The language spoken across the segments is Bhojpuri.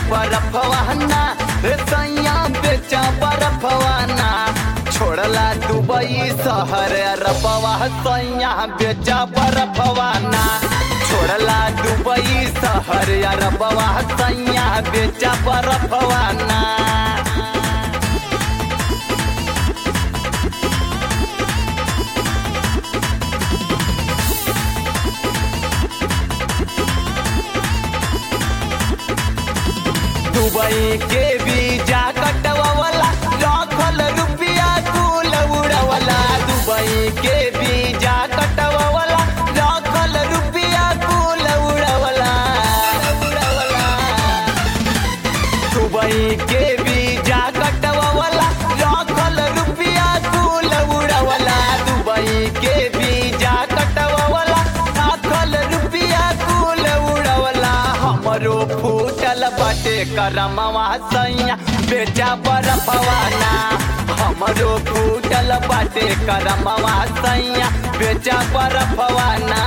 बरफवाना रे सैया बेचा बरफवाना छोड़ला दुबई शहर अरबवा सैया बेचा बरफवाना छोड़ला दुबई शहर अरबवा सैया बेचा बरफवाना दुबई के वीजा कटवावला लाखल रुपया कुल उड़वला दुबई के वीजा कटवावला लाखल रुपया कुल उड़वला उड़वला दुबई के वीजा कटवावला लाखल रुपया कुल उड़वला दुबई के वीजा कटवावला लाखल रुपया कुल उड़वला हमरो फूटल बाटे करमवा सैया बेचा बरफवाना हमरो फूटल बाटे करमवा सैया बेचा बरफवाना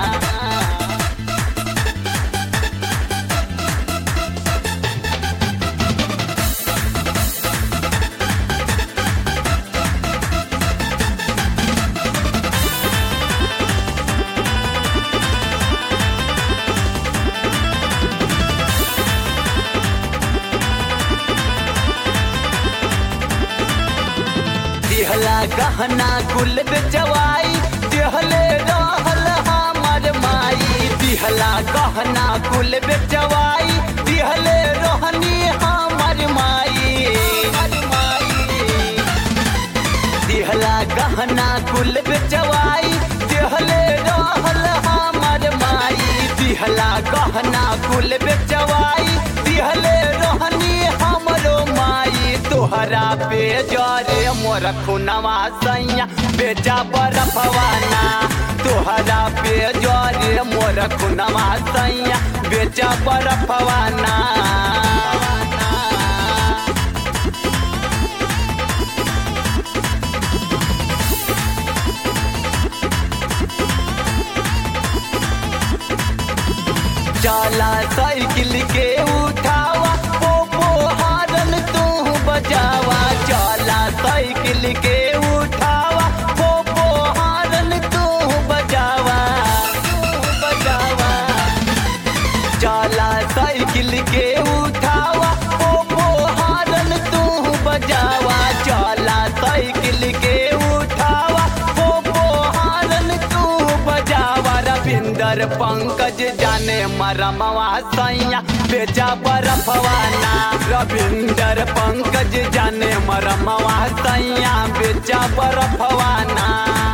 दिहला गहना कुल बेचवाई दिहले रहल हमर माई दिहला गहना कुल बेचवाई दिहले रहनी हमर माई दिहला गहना कुल बेचवाई दिहले रहल हमर माई दिहला गहना कुल बेचवाई दिहले रहनी हमरो माई तोहरा पे जरे मोर खुनवा सैया बेचा बरफवाना तोहरा पे जरे मोर खुनवा सैया बेचा बरफवाना चला साइकिल के उठावा पोपो हारन तू बजावा चला साइकिल के उठावा पोपो हारन तू बजावा तू बजावा चला साइकिल के उठावा पोपो हारन तू बजावा चला साइकिल के उठावा पोपो हारन तू बजावा रविंदर पंकज जाने मरमवा सैया बेचा बरफवाना रविंदर पंकज जाने मरमवा सैया बेचा बरफवाना